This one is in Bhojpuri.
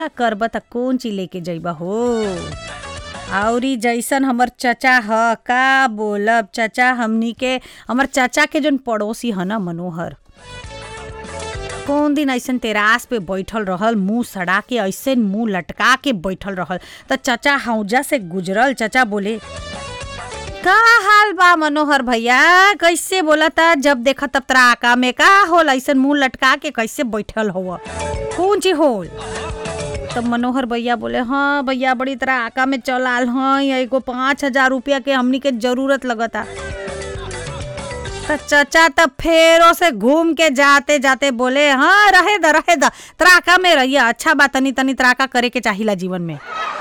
का करब त कौन चीज लेके जइबा हो आउरी जैसन हमर चचा ह का बोलब चचा हमनी के हमर चचा के जोन पड़ोसी ह न मनोहर कौन दिन ऐसन तेरास पे बैठल रहल मुंह सड़ा के ऐसे मुंह लटका के बैठल रहल त चचा हौजा से गुजरल चचा बोले का हाल बा मनोहर भैया कैसे बोला था जब देखा तब तरा आका में का होल ऐसन मुंह लटका के कैसे बैठल हो कौन चीज होल तब मनोहर भैया बोले हाँ भैया बड़ी तरह आका में चल आल हाँ एगो पाँच हजार रुपया के हमनी के जरूरत लगता त चचा तब फेरो से घूम के जाते जाते बोले हाँ रहे द रहे द त्राका में रहिए अच्छा बा तनी तनी त्राका करे के चाहिला जीवन में